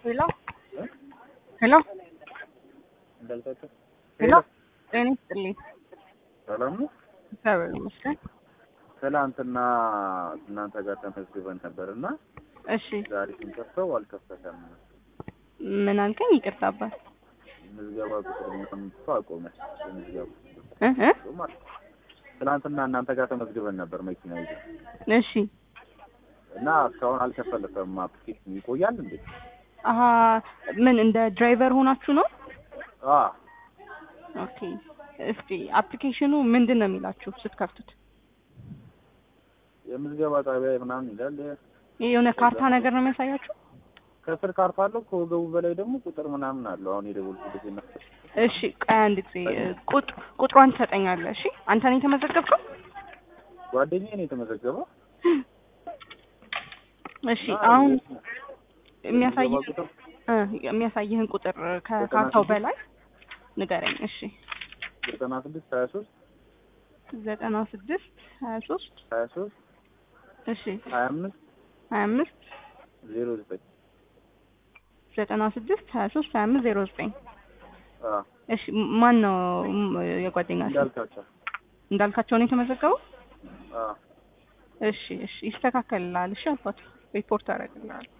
ሄሎ ሄሎ እንዳልካቸው ሄሎ ጤና ይስጥልኝ። ሰላም ነው። እግዚአብሔር ይመስገን። ትናንትና እናንተ ጋር ተመዝግበን ነበር እና እሺ ዛሬ ስንከፍተው አልከፈተም። ምን አልከኝ? ይቅርታ አባት ምዝገባ ቁጥር ምናምን እኮ አቆመ። የምዝገባ እ እ ቁጥር ማለት ነው። ትናንትና እናንተ ጋር ተመዝግበን ነበር መኪና ይዘን እሺ እና እስካሁን አልከፈለፈም። አፕሊኬሽን ይቆያል እንዴ? አሀ ምን እንደ ድራይቨር ሆናችሁ ነው? አ ኦኬ እስቲ አፕሊኬሽኑ ምንድን ነው የሚላችሁ ስትከፍቱት? የምዝገባ ጣቢያ ምናምን ይላል። ይሄ የሆነ ካርታ ነገር ነው የሚያሳያችሁ? ከስር ካርታ አለው፣ ከወገቡ በላይ ደግሞ ቁጥር ምናምን አለው። አሁን የደወልኩበት እና እሺ ቆይ አንድ ጊዜ ቁጥ ቁጥሯን ትሰጠኛለህ? እሺ አንተ ነህ የተመዘገብከው? ጓደኛዬ ነው የተመዘገበው። እሺ አሁን የሚያሳይህ የምዝገባ ቁጥር እ የሚያሳይህን ቁጥር ከካርታው በላይ ንገረኝ። እሺ ዘጠና ስድስት ሀያ ሶስት ዘጠና ስድስት ሀያ ሶስት ሀያ ሶስት እሺ ሀያ አምስት ሀያ አምስት ዜሮ ዘጠኝ ዘጠና ስድስት ሀያ ሶስት ሀያ አምስት ዜሮ ዘጠኝ አ እሺ ማን ነው ም- የጓደኛ ስም? እንዳልካቸው እንዳልካቸው ነው የተመዘገበው? አ እሺ እሺ ይስተካከልልሃል። እሺ አባት ሪፖርት አደርግልሃለሁ።